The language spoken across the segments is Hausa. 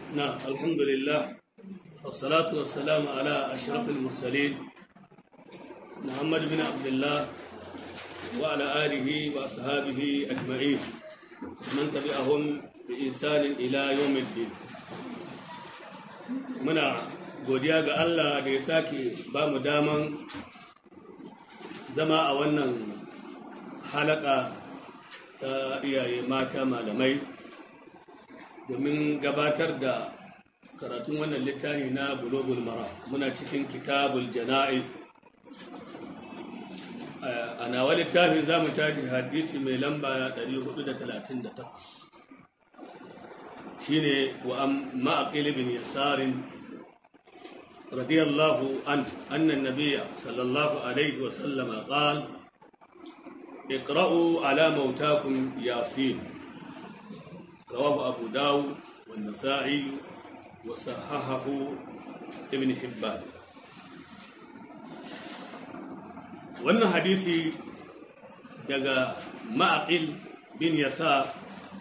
نعم الحمد لله والصلاة والسلام على أشرف المرسلين محمد بن عبد الله وعلى آله وأصحابه أجمعين من تبعهم بإنسان إلى يوم الدين muna godiya ga Allah da ya sake ba mu daman zama a wannan halaka ta iyaye mata malamai domin gabatar da karatun wannan littafi na bulogul mara muna cikin kitabul jana'iz a nawa littafin za mu tafi hadisi mai lamba 438 shine wa ma'aqil bin yasarin radiyallahu an anna an-nabiy sallallahu alaihi wa sallama qala اقرأوا على موتاكم ياسين رواه أبو داود والنسائي وصححه ابن حبان wannan hadisi daga ma'aqil bin yasa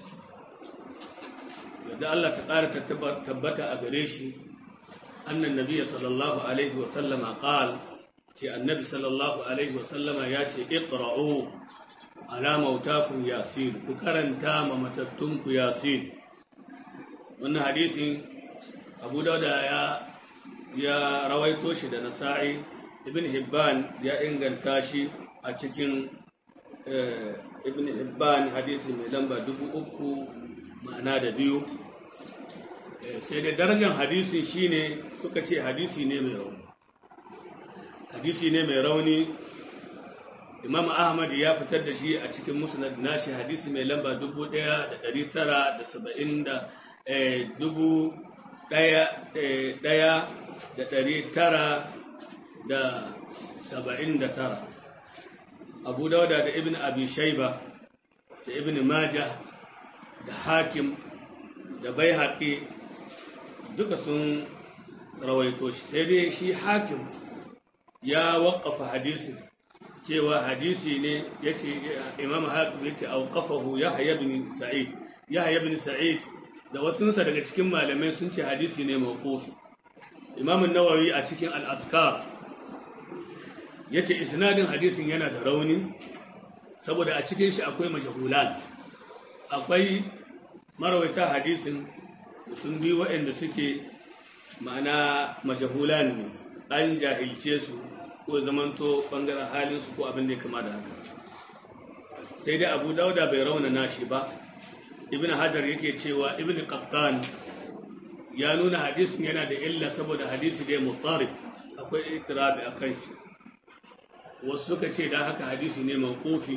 da Allah ta ƙara tabbata a gare shi annan nabiya sallallahu alaihi wa sallama qal ce annabi sallallahu alaihi wa sallama ya ce iqra'u ala mautakum yasin ku karanta ma matattun ku yasin wannan hadisin Abu Dawud ya ya rawaito shi da Nasa'i Ibn Hibban ya inganta shi a cikin Ibn Hibban hadisi mai lamba dubu uku ma'ana da biyu sai da darajar hadisin shine suka ce hadisi ne mai rauni hadisi ne mai rauni imam ahmad ya fitar da shi a cikin musnad nashi hadisi mai lamba dubu ɗaya da ɗari tara da saba'in da dubu ɗaya da ɗari tara da saba'in da tara abu dauda da ibn abi shaiba da ibn maja da hakim da bai haƙi duka sun rawaito shi sai dai shi hakim ya waƙafa hadisin cewa hadisi ne yace imam hakim yake auqafahu yahya ibn sa'id yahya ibn sa'id da wasunsa daga cikin malamai sun ce hadisi ne mawquf imam an-nawawi a cikin al-azkar yace isnadin hadisin yana da rauni saboda a cikin shi akwai majhulan akwai marawaita hadisin sun bi waɗanda suke ma'ana majhulan ne an jahilce su ko zamanto bangaren halinsu ko abin da ya kama da haka sai dai abu dauda bai rauna nashi ba ibn hajar yake cewa ibn qattan ya nuna hadisin yana da illa saboda hadisi da mutarib akwai itirabi a kan shi wasu suka ce da haka hadisi ne mawqufi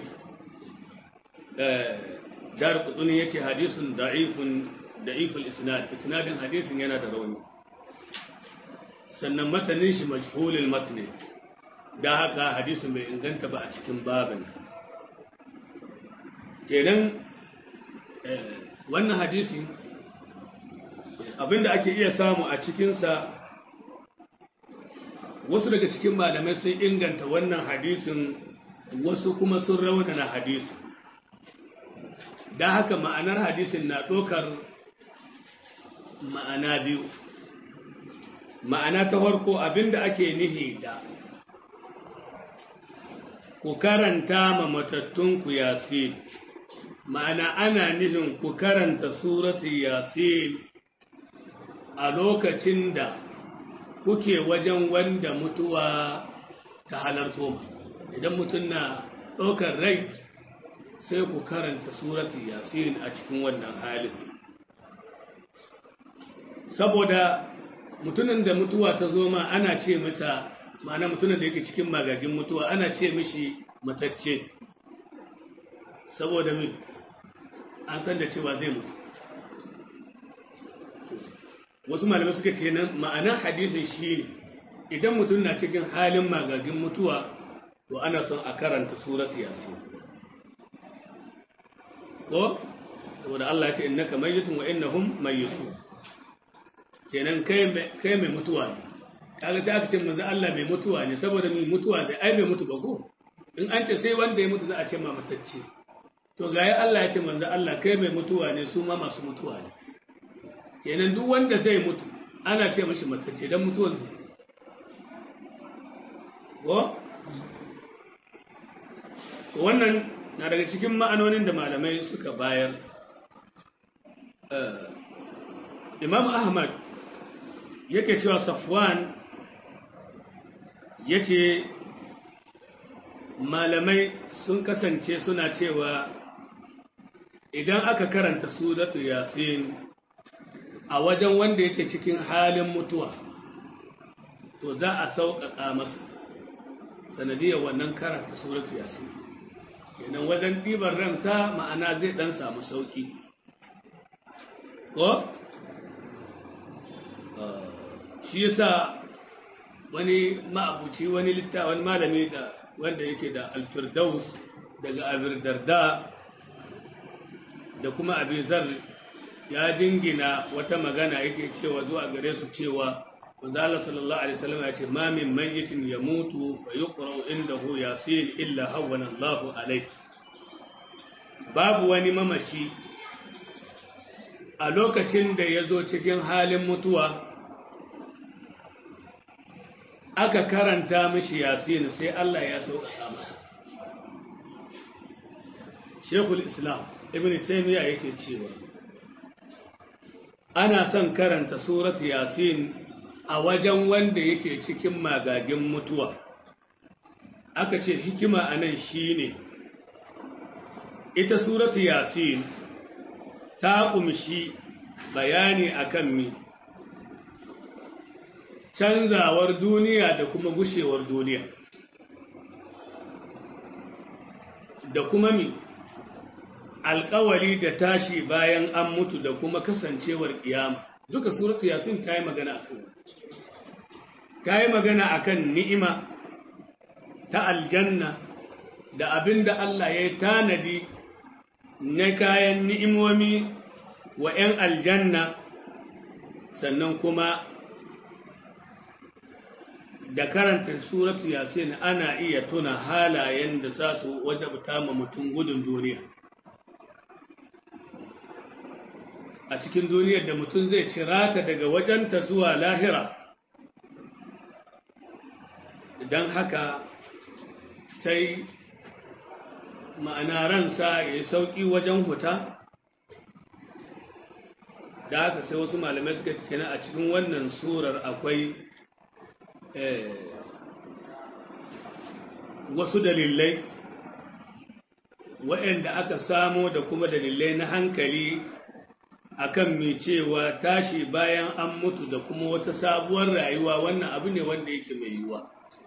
dar qutuni yace hadisun da'ifun da'iful isnad isnadin hadisin yana da rauni sannan matanin shi majhulul matni da haka hadisin bai inganta ba a cikin babin kenan wannan hadisi abinda ake iya samu a cikinsa wasu daga cikin malamai sun inganta wannan hadisin wasu kuma sun raunana hadisin da haka ma'anar hadisin na ɗaukar ma'ana biyu ma'ana ta farko abinda ake nihi da ku karanta ma matattunku yasin ma'ana ana nufin ku karanta suratu yasin a lokacin da kuke wajen wanda mutuwa ta halarto idan mutum na ɗaukar rai sai ku karanta suratu yasin a cikin wannan halin saboda mutumin da mutuwa ta zo ma ana ce masa ma'ana mutumin da yake cikin magagin mutuwa ana ce mishi matacce saboda min an san da cewa zai mutu wasu malamai suka ce nan ma'ana hadisin shi ne idan mutum na cikin halin magagin mutuwa to ana son a karanta surat yasin ko saboda Allah ya ce innaka mayyitun wa innahum mayyitun kenan kai mai mutuwa ne kaga sai aka ce manzo Allah mai mutuwa ne saboda mai mutuwa da ai mai mutu ba ko in an ce sai wanda ya mutu za a ce ma matacce to ga ya Allah ya ce manzo Allah kai mai mutuwa ne su ma masu mutuwa ne kenan duk wanda zai mutu ana ce mashi matacce don mutuwar zai ko wannan na daga cikin ma'anonin da malamai suka bayar imam ahmad yake cewa safwan yake malamai sun kasance suna cewa idan aka karanta suratu yasin a wajen wanda yake cikin halin mutuwa to za a sauƙaƙa masa sanadiyar wannan karanta suratu yasin kenan wajen ɗibar ransa ma'ana zai ɗan samu sauƙi ko? shi yasa wani ma'abuci wani litta wani malami da wanda yake da alfirdaus daga abirdarda da kuma abizar ya jingina wata magana yake cewa zuwa gare su cewa Manzala sallallahu alaihi wasallam ya ce ma min mayyitin yamutu fa yuqra indahu yasin illa hawwana Allahu alaihi babu wani mamaci a lokacin da ya zo cikin halin mutuwa aka karanta mishi yasin sai Allah ya sauƙaƙa masa Sheikhul Islam Ibn Taymiyyah yake cewa ana son karanta surat yasin a wajen wanda yake cikin magagin mutuwa aka ce hikima anan shine ita suratu yasin ta kumshi bayani akan mi canzawar duniya da kuma gushewar duniya da kuma mi alkawari da tashi bayan an mutu da kuma kasancewar kiyama duka suratu yasin ta yi magana akan ta yi magana akan ni'ima ta aljanna da abin da Allah ya yi tanadi na kayan ni'imomi wa ‘yan aljanna sannan kuma da karanta suratu yasin ana iya tuna halayen da za su wajabta ma mutum gudun duniya a cikin duniyar da mutum zai cirata daga wajenta zuwa lahira don haka sai ma'ana ransa ya yi sauƙi wajen huta da haka sai wasu malamai suka kina a cikin wannan surar akwai wasu dalilai waɗanda aka samo da kuma dalilai na hankali akan mai cewa tashi bayan an mutu da kuma wata sabuwar rayuwa wannan abu ne wanda yake mai yiwuwa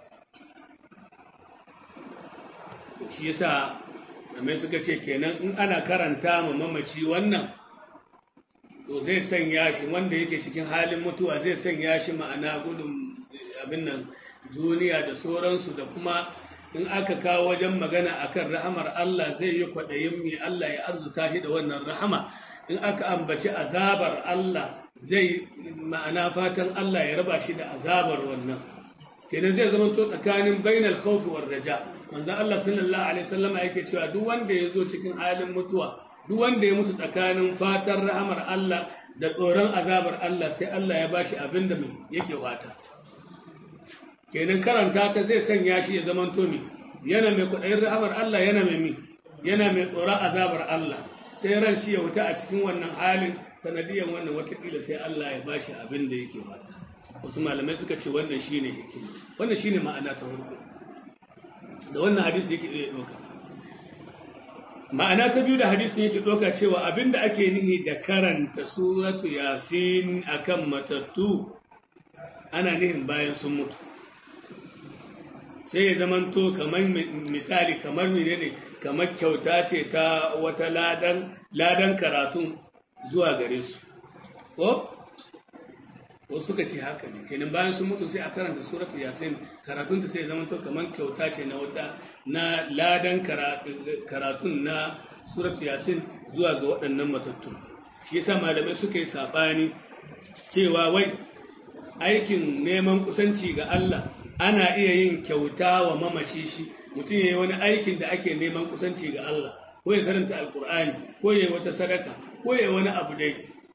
shi yasa mai suka ce kenan in ana karanta ma mamaci wannan to zai sanya shi wanda yake cikin halin mutuwa zai sanya shi ma'ana gudun abin nan duniya da sauransu da kuma in aka kawo wajen magana akan rahamar Allah zai yi kwaɗayin mai Allah ya arzuta shi da wannan rahama in aka ambaci azabar Allah zai ma'ana fatan Allah ya raba shi da azabar wannan kenan zai zama to tsakanin bainal khawfi war raja manzo Allah sallallahu alaihi wasallam yake cewa duk wanda ya zo cikin halin mutuwa duk wanda ya mutu tsakanin fatan rahamar Allah da tsoron azabar Allah sai Allah ya bashi abin da yake fata kenan karanta ta zai sanya shi ya zama to mi yana mai kudayin rahamar Allah yana mai mi yana mai tsoron azabar Allah sai ran shi ya wuta a cikin wannan halin sanadiyan wannan watakila sai Allah ya bashi abin da yake fata wasu malamai suka ce wannan shine hikima wannan shine ma'ana ta farko da wannan hadisi yake iya doka ma'ana ta biyu da hadisin yake doka cewa abinda ake nihi da karanta suratu yasin akan matattu ana nihin bayan sun mutu sai ya zamanto kamar misali kamar menene kamar kyauta ce ta wata ladan ladan karatun zuwa gare su ko wasu suka ce haka ne kenan bayan sun mutu sai a karanta suratul yasin karatun ta sai ya zamanto kamar kyauta ce na wata na ladan karatun na suratul yasin zuwa ga waɗannan matattu shi yasa malamai suka yi sabani cewa wai aikin neman kusanci ga Allah ana iya yin kyauta wa mamaci shi mutum ya yi wani aikin da ake neman kusanci ga Allah ko ya karanta alkur'ani ko ya yi wata sadaka ko ya yi wani abu dai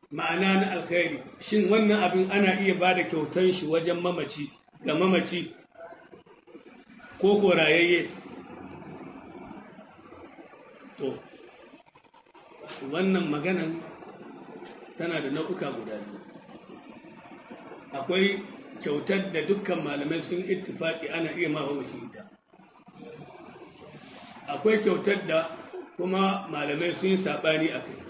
ma'ana na alkhairi shin wannan abin ana iya ba da kyautan shi wajen mamaci ga mamaci ko korayayye to wannan maganan tana da nau'uka guda biyu akwai kyautar da dukkan malamai sun ittifaki ana iya ma mamaci ita akwai kyautar da kuma malamai sun yi saɓani a kai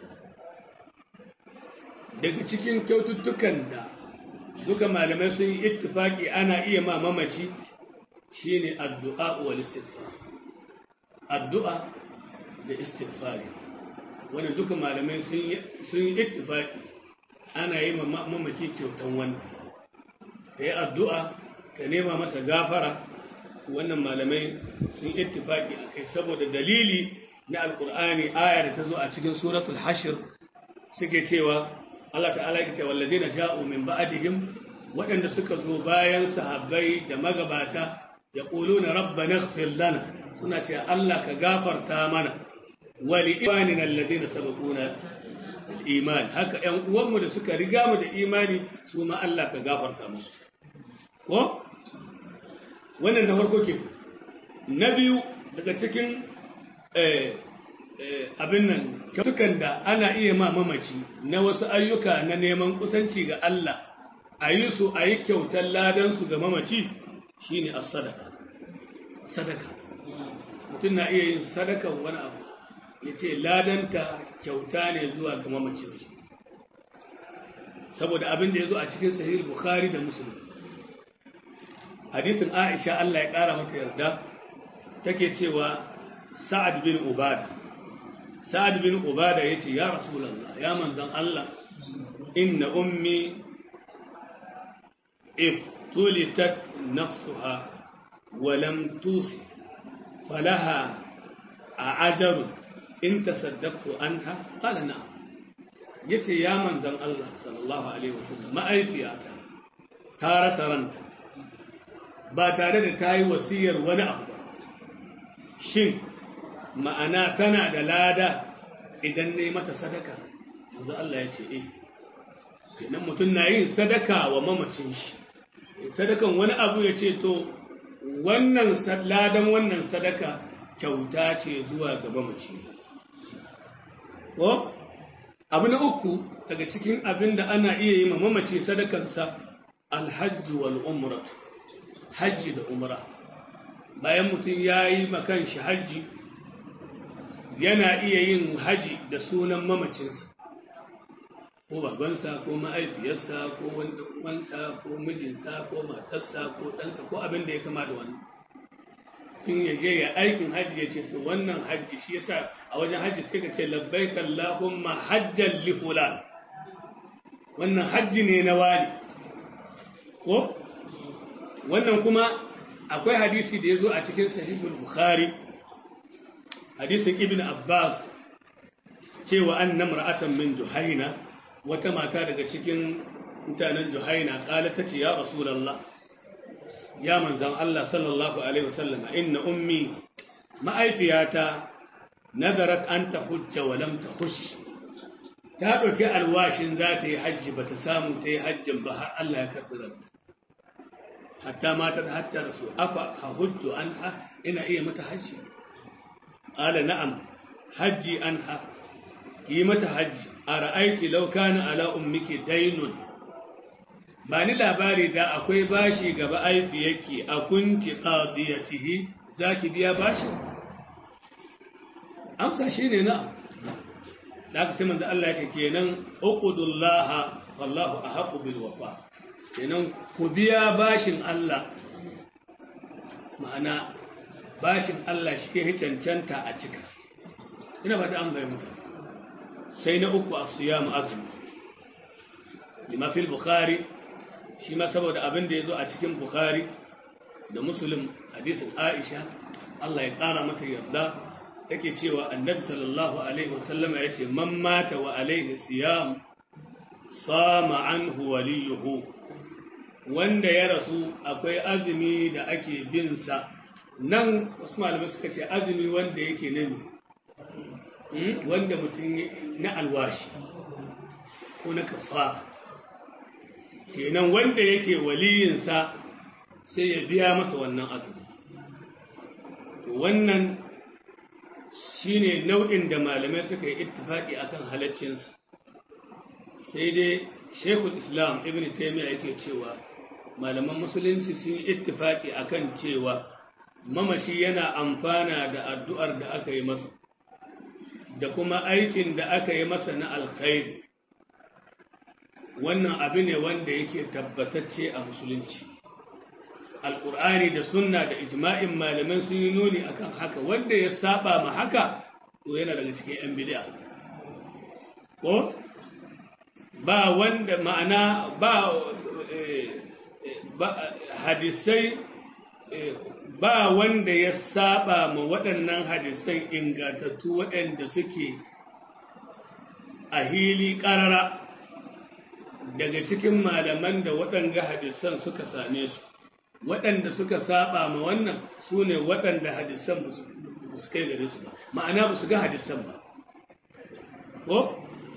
daga cikin kyaututtukan da duka malamai sun yi ittifaki ana iya ma mamaci shine addu'a wal istighfar addu'a da istighfari wanda duka malamai sun yi ittifaki ana yi ma mamaci kyautan wannan ka yi addu'a ka nema masa gafara wannan malamai sun ittifaki a kai saboda dalili na alkur'ani aya da ta zo a cikin suratul hashir suke cewa Allah ta'ala ya ce walladina ja'u min ba'dihim waɗanda suka zo bayan sahabbai da magabata ya quluna rabbana ighfir lana suna ce Allah ka gafarta mana wa li imanina alladina sabaquna bil iman haka ƴan uwanmu da suka riga mu da imani su ma Allah ka gafarta musu ko wannan na farko ke na biyu daga cikin abin nan kyautukan da ana iya ma mamaci na wasu ayyuka na neman kusanci ga Allah a yi su a yi kyautar ladansu ga mamaci shine a sadaka sadaka mutum na iya yin sadakan wani abu ya ce ladanta kyauta ne zuwa ga mamacinsa saboda abin da ya zo a cikin sahih bukhari da musulun hadisin aisha Allah ya ƙara mata yarda take cewa sa'ad bin ubada sa'ad bin ubada ya ce ya rasulallah ya manzan Allah inna ummi if tulitat nafsuha wa lam tusi falaha a ajaru in tasaddaqtu anha qala na'am yace ya manzan Allah sallallahu alaihi wasallam ma'aifiyata ta rasa ranta ba tare da ta yi wasiyar wani abu ba shin ma'ana tana da lada idan ne mata sadaka yanzu Allah ya ce eh kenan mutum na yin sadaka wa mamacin shi sadakan wani abu ya ce to wannan ladan wannan sadaka kyauta ce zuwa ga mamaci ko abu na uku daga cikin abin da ana iya yi ma mamaci sadakansa alhajji wal umratu hajji da umra bayan mutum ya yi makan shi hajji yana iya yin haji da sunan mamacinsa ko babansa ko ma'aifiyarsa ko wansa ko mijinsa ko matarsa ko ɗansa ko abin da ya kama da wannan sun ya je ya aikin hajji ya ce to wannan hajji shi yasa a wajen hajji sai ka ce labbaik Allahumma hajjan li fulan wannan hajji ne na wani ko wannan kuma akwai hadisi da ya zo a cikin sahihul bukhari hadisin ibn abbas cewa an namra'atan min juhaina wata mata daga cikin mutanen juhaina kala tace ya rasulullah ya manzan Allah sallallahu alaihi wasallam inna ummi ma'aifiyata nazarat an tahujja wa lam tahush ta dauki alwashin za ta yi hajji bata samu ta yi hajjin ba har Allah ya karbi ranta hatta matar hatta rasu afa hujju anha ina iya mata hajji qala na'am hajji anha ki mata hajji ara'aiti law kana ala ummiki daynun ba ni labari da akwai bashi gaba aifi yake a kunti qadiyatihi zaki biya bashi amsa shine na'am da aka sai manzo Allah yake kenan uqudullaha wallahu ahqqu bil wafa kenan ku biya bashin Allah ma'ana bashin Allah shi ke cancanta a cika ina ba ta an bayan sai na uku a siyam azumi lima fil bukhari shi ma saboda abin da ya zo a cikin bukhari da muslim hadisin aisha Allah ya ƙara mata yarda take cewa annabi sallallahu alaihi wasallama ya ce man mata wa alaihi siyam sama anhu waliyuhu wanda ya rasu akwai azumi da ake bin sa nan wasu malamai suka ce azumi wanda yake nan wanda mutum na alwashi ko na kafara kenan wanda yake waliyinsa sai ya biya masa wannan azumi wannan shine nau'in da malamai suka yi ittifaki akan halaccinsa sai dai shekul islam ibn taimiyya yake cewa malaman musulunci sun yi ittifaki akan cewa mamaci yana amfana da addu'ar da aka yi masa da kuma aikin da aka yi masa na alkhairi wannan abu ne wanda yake tabbatacce a musulunci alƙur'ani da sunna da ijma'in malaman sun yi nuni akan haka wanda ya saba ma haka to yana daga cikin 'yan bid'a ko ba wanda ma'ana ba hadisai ba wanda ya saba ma waɗannan hadisai ingatattu waɗanda suke a hili ƙarara daga cikin malaman da waɗanda hadisan suka same su waɗanda suka saba ma wannan su ne waɗanda hadisan ba su kai gare su ba ma'ana ba su ga hadisan ba ko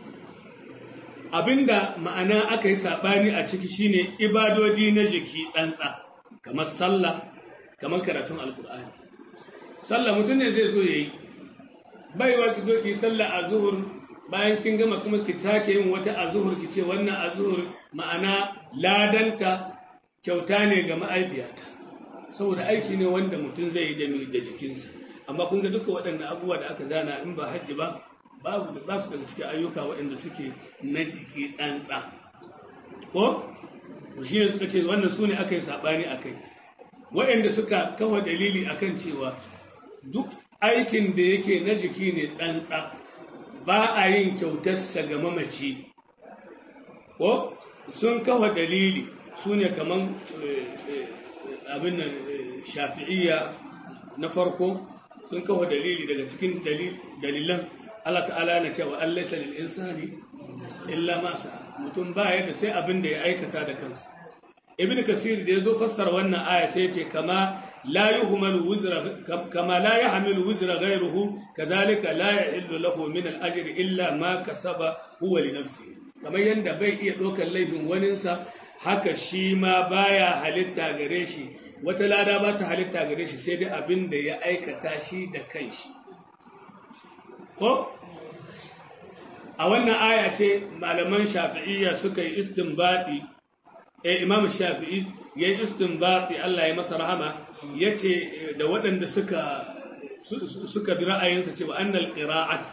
abinda ma'ana aka yi saɓani a ciki shine ibadodi na jiki tsantsa kamar sallah kamar karatun alkur'ani sallah mutum ne zai so ya yi baiwa ki zo ki sallah a zuhur bayan kin gama kuma ki take yin wata a zuhur ki ce wannan a zuhur ma'ana ladanta kyauta ne ga ma'aifiyata saboda aiki ne wanda mutum zai yi da jikinsa amma kun ga duka waɗannan abubuwa da aka zana in ba hajji ba babu da ba su daga cikin ayyuka waɗanda suke na jiki tsantsa ko shi ne suka ce wannan su ne aka yi saɓani a kai waɗanda suka kafa dalili akan cewa duk aikin da yake na jiki ne tsantsa ba a yin kyautarsa ga mamaci ko sun kafa dalili su ne kaman abin nan shafi'iyya na farko sun kafa dalili daga cikin dalilan Allah ta'ala na cewa an laisa lil insani illa ma sa mutum ba ya da sai abin da ya aikata da kansa ibn kasir da yazo fassara wannan aya sai ce kama la yuhmalu wuzra kama la yahmilu wuzra ghayruhu kadhalika la yahillu lahu min al ajri illa ma kasaba huwa li nafsihi kamar yanda bai iya dokar laifin waninsa haka shi ma baya halitta gare shi wata lada ba ta halitta gare shi sai dai abin da ya aikata shi da kanshi ko a wannan aya ce malaman shafi'iyya suka yi istinbati eh imam shafi'i ya yi istinbati Allah ya masa rahama yace da waɗanda suka suka bi ra'ayinsa cewa annal qira'at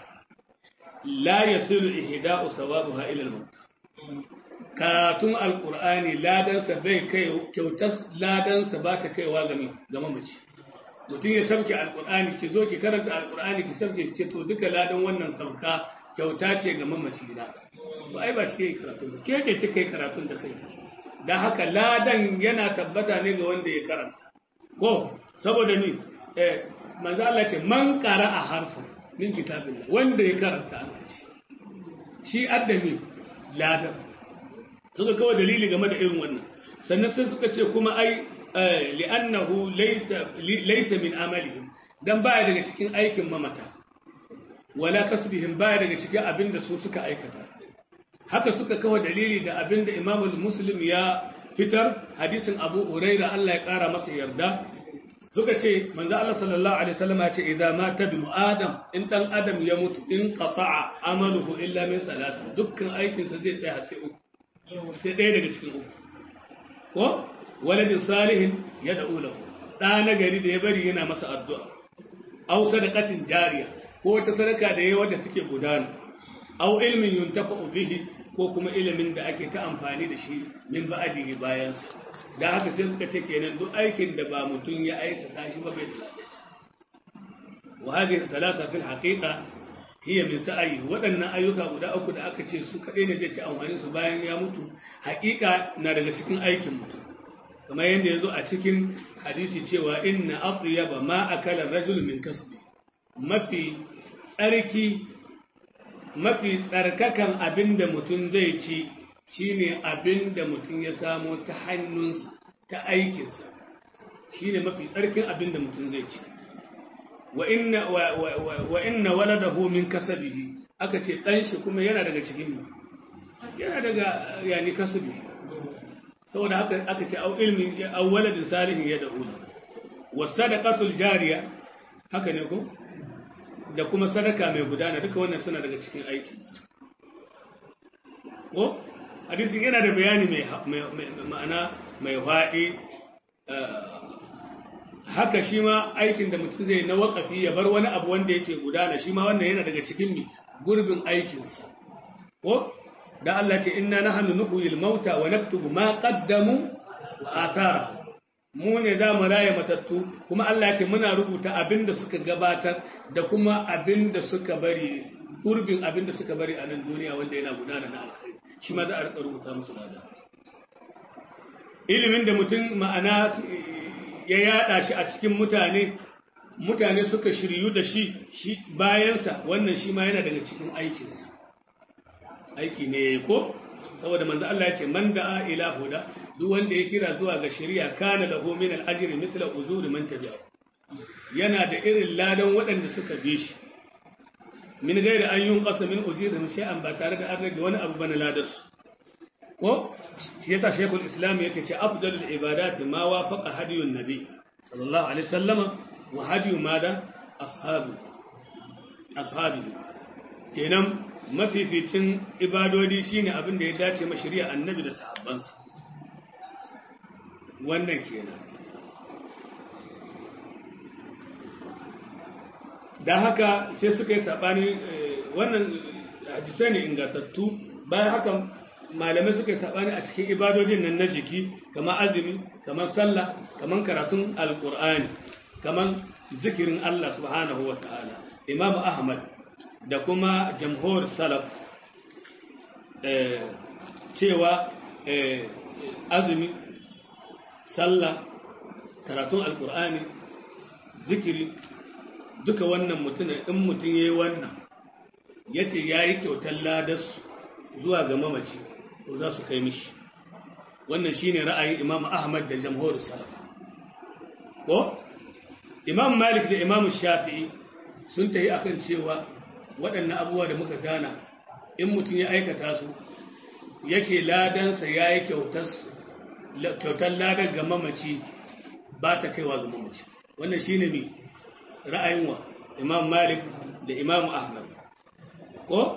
la yasilu ihda'u sawabuha ila al-maut karatun alqur'ani ladansa bai kai kyautas ladansa ba ta kaiwa ga ga mamaci mutum ya sauke alqur'ani ki zo ki karanta alqur'ani ki sauke ki ce to duka ladan wannan sauka kyauta ce ga mamaci na to ai ba shi ke karatu ke ke kika yi karatun da kai dan haka ladan yana tabbata ne ga wanda ya karanta ko saboda ni eh manzo Allah ce man qara'a harfan min kitabillah wanda ya karanta an kace shi addami ladan suka kawo dalili game da irin wannan sannan sai suka ce kuma ai li'annahu laysa laysa min amalihim dan baya daga cikin aikin mamata wala kasbihim baya daga cikin abinda su suka aikata haka suka kawo dalili da abinda Imam Muslim ya fitar hadisin Abu Huraira Allah ya kara masa yarda suka ce manzo Allah sallallahu alaihi wasallam ya ce idza mata bi adam in dan adam ya mutu in qata'a amaluhu illa min salas dukkan aikin sa zai tsaya sai uku sai ɗaya daga cikin uku ko waladin salihin ya da'u lahu da na gari da ya bari yana masa addu'a aw sadaqatin jariya ko wata sadaka da yayi wanda take gudana aw ilmin yuntafa'u bihi ko kuma ilimin da ake ta amfani da shi min ba'dihi bayan sa da haka sai suka ce kenan duk aikin da ba mutum ya aikata shi ba bai da lafiya wa hadhihi salasa fil haqiqa hiya min sa'ayi waɗannan ayyuka guda uku da aka ce su kaɗai ne zai ci amfani su bayan ya mutu haƙiƙa na daga cikin aikin mutum kamar yadda ya zo a cikin hadisi cewa inna atyaba ma akala rajul min kasbi mafi tsarki mafi tsarkakan abinda mutum zai ci shine abinda mutum ya samo ta hannunsa ta aikinsa shine mafi tsarkin abinda mutum zai ci wa inna wa inna waladahu min kasabihi aka ce dan shi kuma yana daga cikin yana daga yani kasubi saboda haka aka ce au ilmi au waladin salihin ya da'u wasadaqatul jariya haka ne ko da kuma sadaka mai gudana duka wannan suna daga cikin aikinsa ko hadisin yana da bayani mai ma'ana mai faɗi haka shi ma aikin da mutum zai na waƙafi ya bar wani abu wanda yake gudana shi ma wannan yana daga cikin gurbin aikinsa ko da Allah ce inna nahnu nuhyil mauta wa naktubu ma qaddamu wa athara mu ne za mu raye matattu kuma Allah ce muna rubuta abin da suka gabatar da kuma abin da suka bari gurbin abin da suka bari a nan duniya wanda yana gudana na alkhairi shi ma za a rika rubuta musu lada ilimin da mutum ma'ana ya yada shi a cikin mutane mutane suka shiryu da shi shi bayansa wannan shi ma yana daga cikin aikinsa aiki ne ko saboda manzo Allah ya ce man da'a ila huda duk wanda ya kira zuwa ga shari'a kana lahu min al-ajri mithla uzuri man tabi'a yana da irin ladan waɗanda suka bi shi min gairi an yunqasa min ujurihim shay'an ba tare da an rage wani abu bana ladarsu ko shi yasa shaykhul islam yake ce afdalul ibadati ma wafaqa hadiyun nabi sallallahu alaihi wasallama wa hadiyu mada ashabu ashabi kenan mafificin ibadodi shine abin da ya dace ma shari'a annabi da sahabbansa wannan kenan dan haka sai suka yi sabani wannan hadisai ne ingantattu bayan haka malamai suka yi sabani a cikin ibadodin nan na jiki kamar azumi kamar sallah kamar karatun alkur'ani kamar zikirin Allah subhanahu wa ta'ala imam ahmad da kuma jamhur salaf cewa azumi sallah karatun alkur'ani zikiri duka wannan mutum in mutum ya yi wannan ya ce ya yi kyautar ladas zuwa ga mamaci to za su kai mishi wannan shi ne ra'ayin imam ahmad da jamhur salaf ko imam malik da imam shafi'i sun tafi akan cewa waɗannan abubuwa da muka gana in mutum ya aikata su yake ladansa ya yi kyautar ladar ga mamaci ba ta kaiwa ga mamaci wannan shi ne mai ra'ayin wa imam malik da imam ahmad ko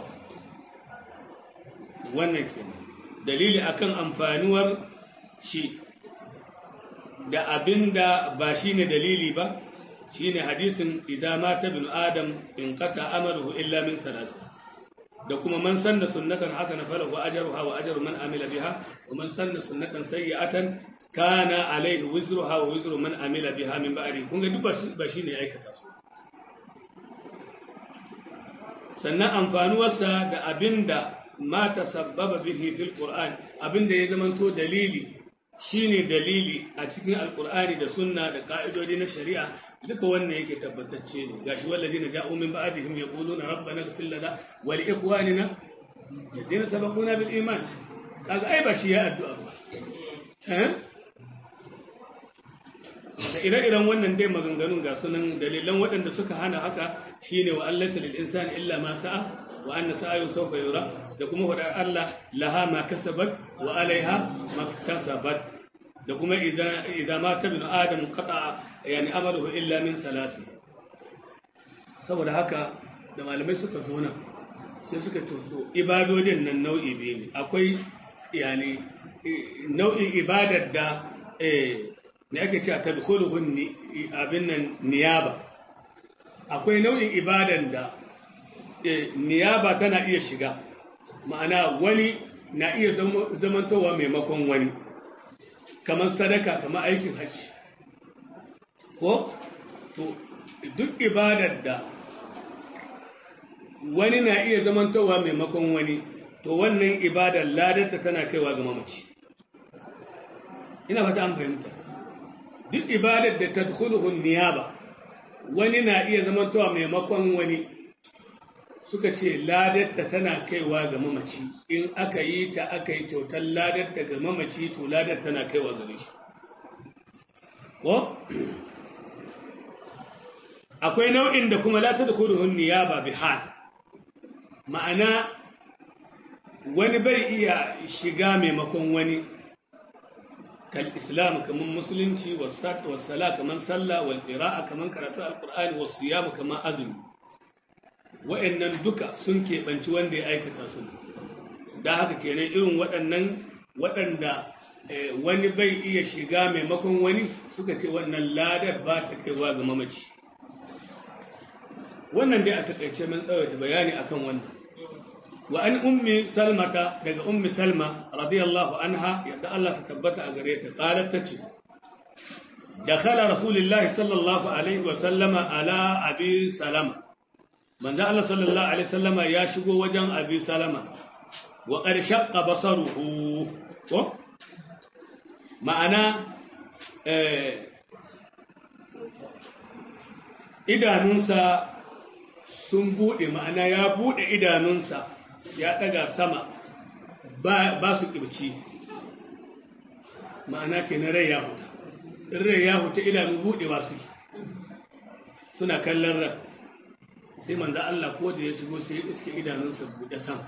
wannan ke dalili akan amfanuwar shi da abinda ba shi ne dalili ba shi ne hadisin idan mata bin adam in kata amaruhu illa min salasa da kuma man sanna sunnatan hasana falahu ajruha wa ajru man amila biha wa man sanna sunnatan sayyi'atan kana alayhi wizruha wa wizru man amila biha min ba'di kun ga duk ba shine aikata su sannan amfanuwarsa da abinda ma tasabbaba bihi fil qur'an abinda ya zamanto dalili shine dalili a cikin alqur'ani da sunna da ka'idodi na shari'a duka wannan yake tabbatacce ne gashi walladina ja'u min ba'dihim yaquluna rabbana ighfir lana wa li ikhwanina alladhina sabaquna bil iman kaga ai ba shi ya addu'a ba eh da ire-iren wannan dai maganganun ga sunan dalilan waɗanda suka hana haka shine wa Allah lil insani illa ma sa'a wa anna sa'ayu sawfa yura da kuma wadar Allah laha ma kasabat wa alaiha maktasabat da kuma idan idan ma tabinu adam qata yani amaluhu illa min salasi saboda haka da malamai suka zo nan sai suka tuso ibadodin nan nau'i biyu ne akwai yani nau'in ibadar da eh ne ake cewa tadkhuluhun abin nan niyaba akwai nau'in ibadar da niyaba tana iya shiga ma'ana wani na iya zamantowa maimakon wani kamar sadaka kamar aikin hajji ko to duk ibadar da wani na iya zamantowa maimakon wani to wannan ibadar ladarta tana kaiwa ga mamaci ina fata an fahimta duk ibadar da tadkhuluhun niyaba wani na iya zamantowa maimakon wani suka ce ladarta tana kaiwa ga mamaci in aka yi ta aka yi kyautar ladarta ga mamaci to ladar tana kaiwa gare shi ko akwai nau'in da kuma la tadkhuluhun niyaba bi hal ma'ana wani bai iya shiga maimakon wani kal islam kaman musulunci wasala kaman sallah wal qira'a kaman karatu alqur'ani was siyam kaman azumi wa'annan duka sun keɓanci wanda ya aikata su da haka kenan irin waɗannan waɗanda wani bai iya shiga maimakon wani suka ce wannan ladar ba ta kaiwa ga mamaci wannan dai a takaice mun tsawaita bayani akan wannan wa an ummi salmata daga ummi salma radiyallahu anha yadda Allah ta tabbata a gare ta qalat tace dakhala rasulullahi sallallahu alaihi wa sallama ala abi salama manzo Allah sallallahu alaihi wasallama ya shigo wajen abi salama wa qad shaqqa basaruhu ko ma'ana idanunsa sun buɗe ma'ana ya buɗe idanunsa ya ɗaga sama ba su ƙirci ma'ana ke na rai ya huta in rai ya huta idanu buɗe ba su suna kallon rai sai manza Allah ko da ya shigo sai ya iske idanunsa buɗe sama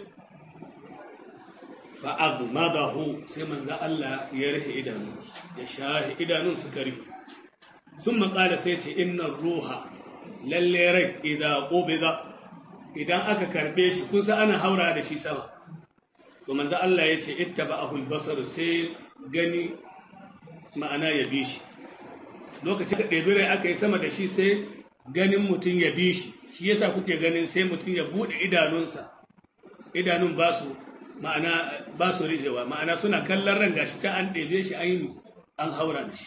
fa'abu madahu sai manza Allah ya rufe idanu ya shahi idanun suka rufe sun maƙala sai ce inna ruha lalle rai idan ƙobiza idan aka karɓe shi kusa ana haura da shi sama to manza Allah ya ce itta ba ahul basar sai gani ma'ana ya bi shi lokacin da ɗebi rai aka yi sama da shi sai ganin mutum ya bi shi shi yasa kuke ganin sai mutum ya buɗe idanunsa idanun ba su ma'ana ba su rijewa ma'ana suna kallon ran gashi ta an ɗebe shi an yi an haura da shi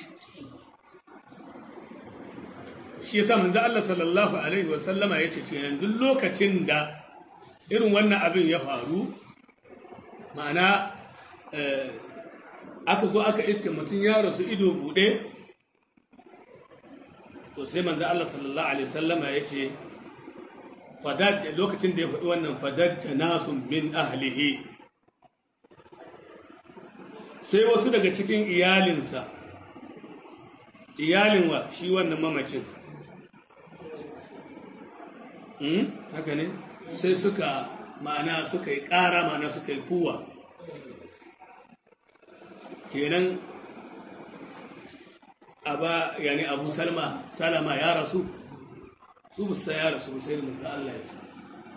shi yasa manzo Allah sallallahu alaihi wa sallama yace to yanzu lokacin da irin wannan abin ya faru ma'ana aka zo aka iske mutum ya rasu ido bude to sai manzo Allah sallallahu alaihi wa sallama yace fadad lokacin da ya faɗi wannan fadad nasun min ahlihi sai wasu daga cikin iyalinsa iyalin wa shi wannan mamacin haka ne sai suka ma'ana suka yi ƙara ma'ana suka yi kuwa kenan aba yani abu salma salama ya rasu su musa ya rasu sai da Allah ya su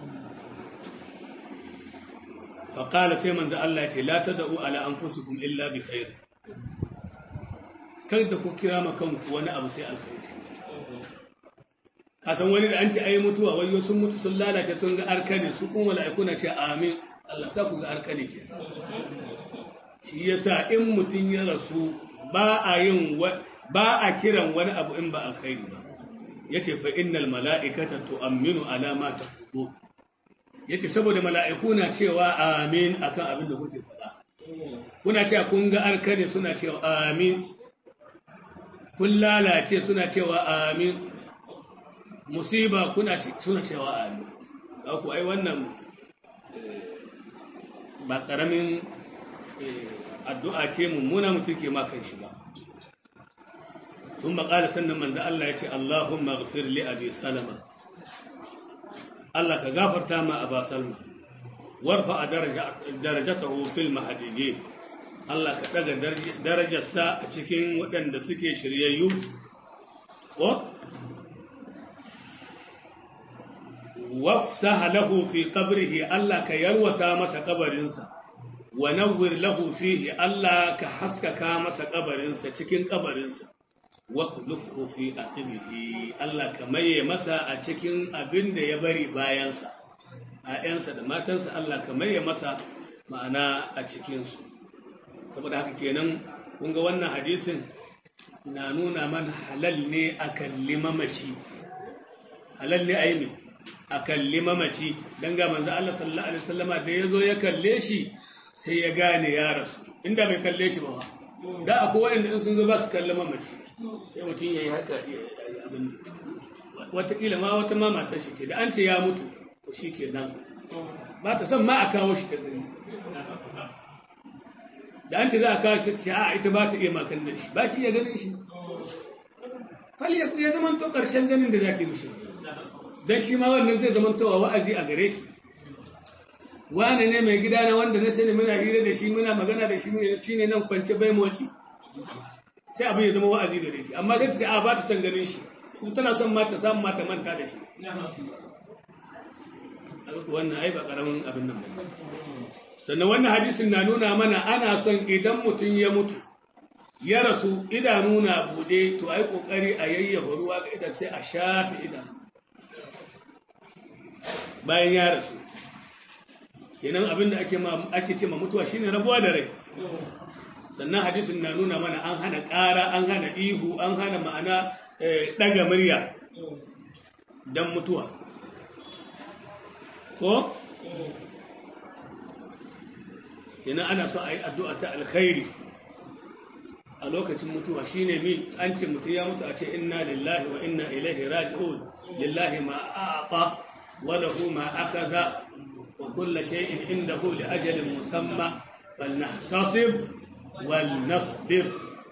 faƙala sai manzo Allah ya ce la tad'u ala anfusikum illa bi khair kar da ku kira ma kanku wani abu sai alkhairi ka san wani da an ce ayi mutuwa wai sun mutu sun lalace sun ga arkane su kuma mala'iku na ce amin Allah sa ku ga arkane ke shi yasa in mutun ya rasu ba a yin ba a kiran wani abu in ba alkhairi ba yace fa innal mala'ikata tu'minu ala ma taqulu yace saboda mala'iku na cewa amin akan abin da kuke faɗa kuna cewa kun ga arkane suna cewa amin kun lalace suna cewa amin musiba kuna suna cewa amin ku ai wannan ba karamin addu'a ce mummuna mutum ke makan shi ba sun maƙala sannan manzo Allah ya ce Allahumma ghafir li abi salama Allah ka gafarta ma aba salma warfa darajatahu fil mahdiyyin Allah ka daga darajarsa a cikin waɗanda suke shiryayyu ko wafsaha lahu fi qabrihi Allah ka yarwata masa kabarinsa wa nawwir lahu fihi Allah ka haskaka masa kabarinsa cikin kabarinsa wa khulufhu fi aqibihi Allah ka maye masa a cikin abin da ya bari bayansa ƴaƴansa da matansa Allah ka maye masa ma'ana a cikin su saboda haka kenan kun ga wannan hadisin na nuna man halal ne a kalli mamaci halal ne a yi a kalli mamaci don ga manzo Allah sallallahu alaihi wasallama da ya zo ya kalle shi sai ya gane ya rasu inda bai kalle shi ba da akwai waɗanda in sun zo ba su kalli mamaci sai mutum ya yi haka abin wataƙila ma wata ma matar shi ce da an ce ya mutu to shi ke nan ba ta son ma a kawo shi da gani da an ce za a kawo shi ta ce a ita ba ta iya makan da shi ba ki iya ganin shi fal ya zama to ƙarshen ganin da za ki mishi don shi ma wannan zai zama towa wa'azi a gare ki wane ne mai gida na wanda na sani muna hira da shi muna magana da shi shi ne nan kwance bai moci sai abin ya zama wa'azi da shi amma zai ce a ba ta san ganin shi su tana son mata samun mata manta da shi wannan ai ba karamin abin nan ba sannan wannan hadisin na nuna mana ana son idan mutum ya mutu ya rasu idanu na bude to ai kokari a yayyafa ruwa ga idan sai a shafe idan bayan ya rasu kenan abinda ake ma ake ce ma mutuwa shine rabuwa da rai sannan hadisin na nuna mana an hana ƙara an hana ihu an hana ma'ana daga murya dan mutuwa ko kenan ana so a yi addu'a ta alkhairi a lokacin mutuwa shine mi an ce mutu ya mutu a ce inna lillahi wa inna ilaihi raji'un lillahi ma a'ata wa lahu ma akhadha wa kullu shay'in indahu li ajalin musamma falnahtasib wal nasbir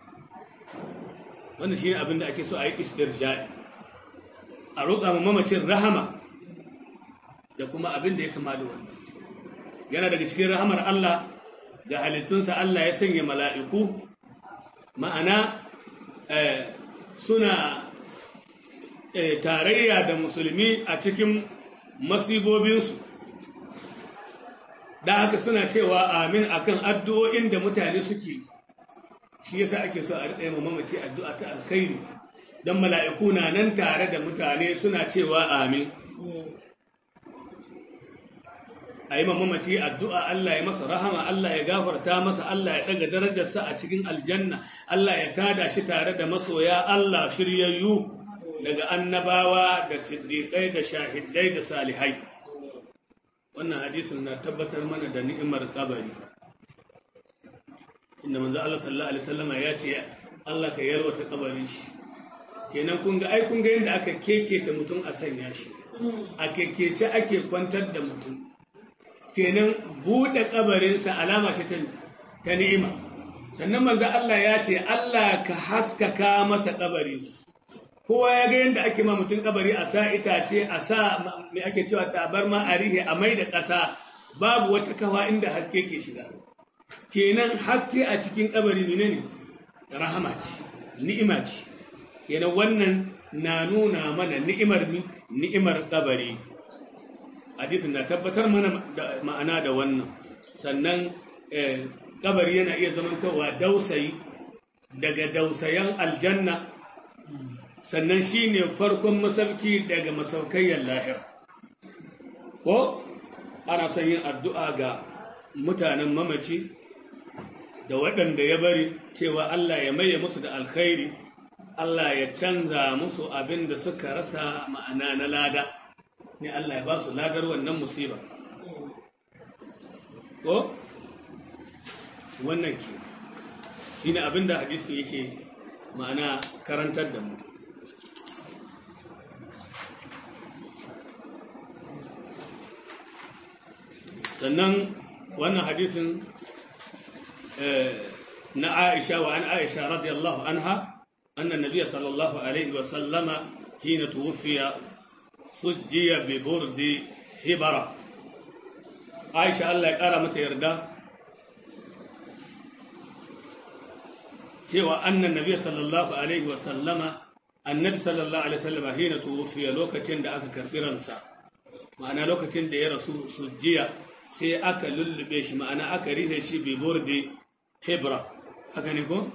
wannan shine abinda ake so a yi istirja'i a roƙa ma mamacin rahama da kuma abinda ya kama da wannan yana daga cikin rahamar Allah ga halittunsa Allah ya sanya mala'iku ma'ana suna tarayya da musulmi a cikin masibobinsu da haka suna cewa amin akan addu'o'in da mutane suke shi yasa ake so a riƙa mamaci addu'a ta alkhairi don mala'iku na nan tare da mutane suna cewa amin a yi mamaci addu'a Allah ya masa rahama Allah ya gafarta masa Allah ya ɗaga darajarsa a cikin aljanna Allah ya tada shi tare da masoya Allah shiryayyu daga annabawa da siddiƙai da shahidai da salihai wannan hadisin na tabbatar mana da ni'imar kabari inda manzo Allah sallallahu alaihi wasallama ya ce Allah ka yarwata kabarin shi kenan kun ga ai kun ga yadda aka keketa mutum a sanya shi a kekece ake kwantar da mutum kenan buɗe kabarinsa alama ce ta ni'ima sannan manzo Allah ya ce Allah ka haskaka masa kabari kowa ya ga yadda ake ma mutum kabari a sa itace a sa me ake cewa tabarma a rihe a mai da ƙasa babu wata kawa inda haske ke shiga kenan haske a cikin kabari ne ne rahama ce ni'ima ce kenan wannan na nuna mana ni'imar ni'imar kabari hadisin na tabbatar mana da ma'ana da wannan sannan kabari yana iya zamantowa dausayi daga dausayan aljanna sannan shine farkon masauki daga masaukayyar lahira ko ana son yin addu'a ga mutanen mamaci da waɗanda ya bari cewa Allah ya maye musu da alkhairi Allah ya canza musu abin da suka rasa ma'ana na lada ne Allah ya ba su ladar wannan musiba ko wannan ke shi ne abin da hadisi yake ma'ana karantar da mu sannan wannan hadisin na Aisha wa an Aisha radiyallahu anha anna nabiyya sallallahu alaihi wa sallama hina tuwfiya sujjiya bi burdi hibara Aisha Allah ya kara mata yarda cewa annan nabiyya sallallahu alaihi wa sallama annabi sallallahu alaihi wa sallama hina tuwfiya lokacin da aka karbi ransa ma'ana lokacin da ya rasu sujjiya sai aka lullube shi ma'ana aka rihe shi bi burdi hebra haka ne ko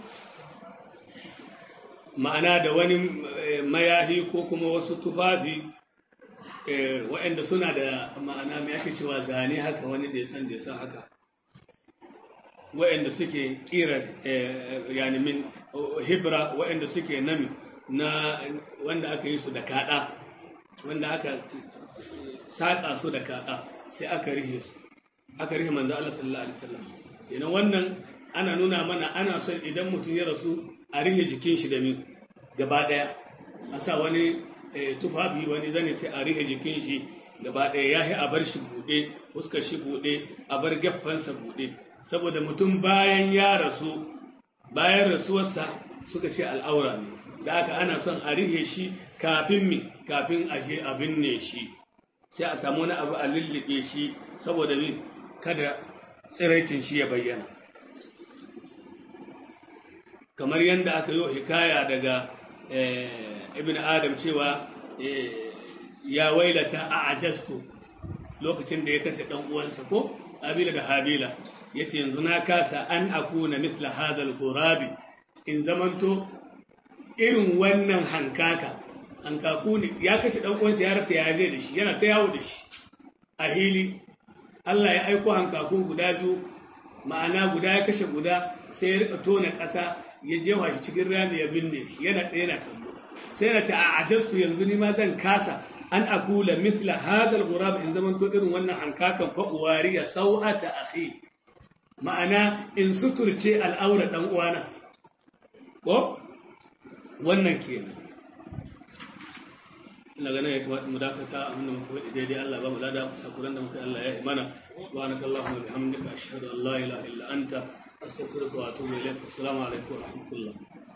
ma'ana da wani mayahi ko kuma wasu tufafi waɗanda suna da ma'ana mai ake cewa zane haka wani da ya san da ya san haka waɗanda suke ƙira yani min hebra waɗanda suke nami na wanda aka yi su da kaɗa wanda aka saƙa su da kaɗa sai aka rihe su aka rihe manzo Allah sallallahu alaihi wasallam kenan wannan ana nuna mana ana son idan mutum ya rasu a rihe jikin shi da mi gaba daya a sa wani tufafi wani zane sai a rihe jikin shi gaba daya ya yi a bar shi bude fuskar shi bude a bar geffansa bude saboda mutum bayan ya rasu bayan rasuwarsa suka ce al'aura ne da aka ana son a rihe shi kafin mi kafin a je a binne shi sai a samu wani abu a lullube shi saboda mi kada tsiraicin shi ya bayyana kamar yadda aka yi hikaya daga ibn adam cewa ya wailata a ajastu lokacin da ya kashe ɗan uwansa ko habila da habila ya ce yanzu na kasa an akuna misla hadal gurabi in zamanto irin wannan hankaka hankaku ne ya kashe ɗan uwansa ya rasa ya zai da shi yana ta yawo da shi a hili Allah ya aiko hankakun guda biyu ma'ana guda ya kashe guda sai ya rika tona ƙasa ya jefa shi cikin rami ya binne shi yana tsaye yana kallo sai yana ce a ajastu yanzu ni ma zan kasa an akula misla hadal gurab in zaman to irin wannan hankakan fa uwariya sau'ata akhi ma'ana in suturce al'aura dan uwana ko wannan kenan ina ganin ya kamata mu dakata abin da muka faɗi daidai Allah ba mu lada sakuran da muka Allah ya yi mana subhanaka allahumma wa bihamdika ashhadu an la ilaha illa anta astaghfiruka wa atubu ilayk assalamu alaikum wa rahmatullah